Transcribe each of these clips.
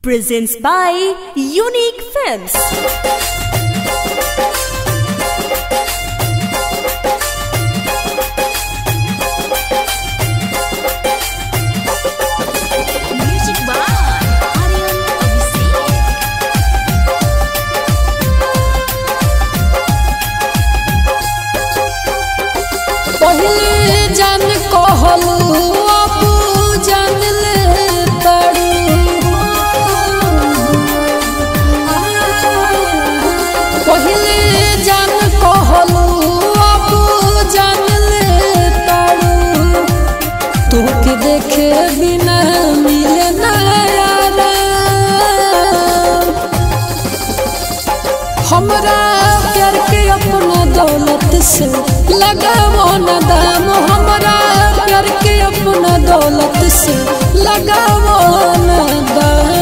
presents by Unique Films. Music by Aryan Abhishek. पहिले जान कहलू अब जान ले तारू पहिले जान कहलू अब जान ले तारू तोके देखे बिना मिले ना यारा हमरा प्यार के अपना दौलत से लगावो न दाम हमरा प्यार के अपना दौलत से लगावो न दाम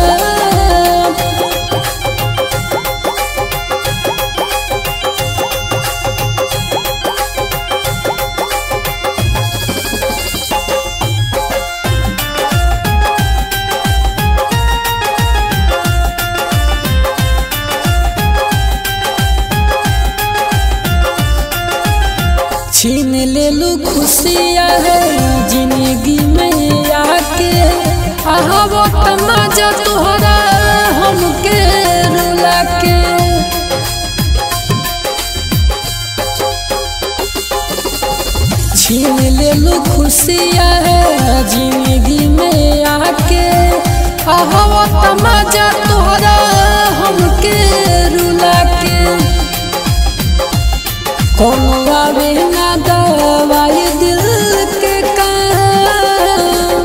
छीन ले लू खुशियाँ है जिंदगी में आके आहो तमाजा तुहरा हमके रुला के छीन ले लू खुशियाँ है जिंदगी में आके आहो तमाजा तुहरा हमके रुला के कोनो आवे ना दवाई दिल के काम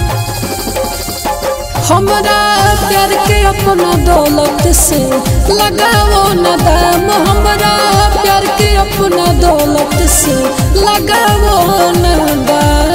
हमरा प्यार के अपना दौलत से लगावो न दाम हमरा प्यार के अपना दौलत से लगावो न दाम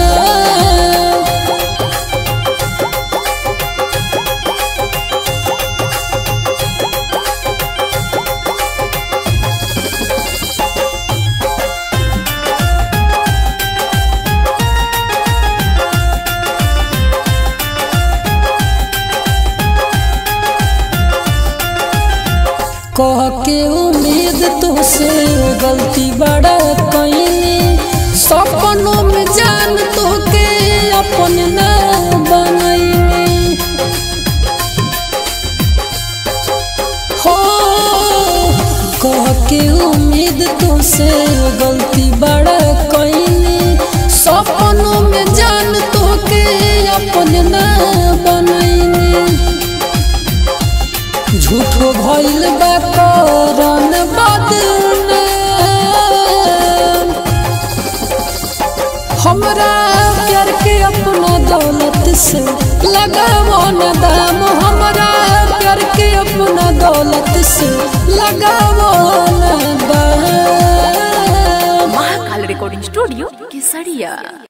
कह के उम्मीद तुझसे गलती बड़ा कैनी सपनों में जान तो के अपन न बनैनी हो कह के उम्मीद तुझसे गलती बड़ा कैनी सपनों में जान तो के अपन न बनैनी झूठो भइल बा करन बदनाम हमरा प्यार के अपना दौलत से लगावो न दाम हमरा प्यार के अपना दौलत से लगावो न दाम Mahakal Recording Studio, Kesaria.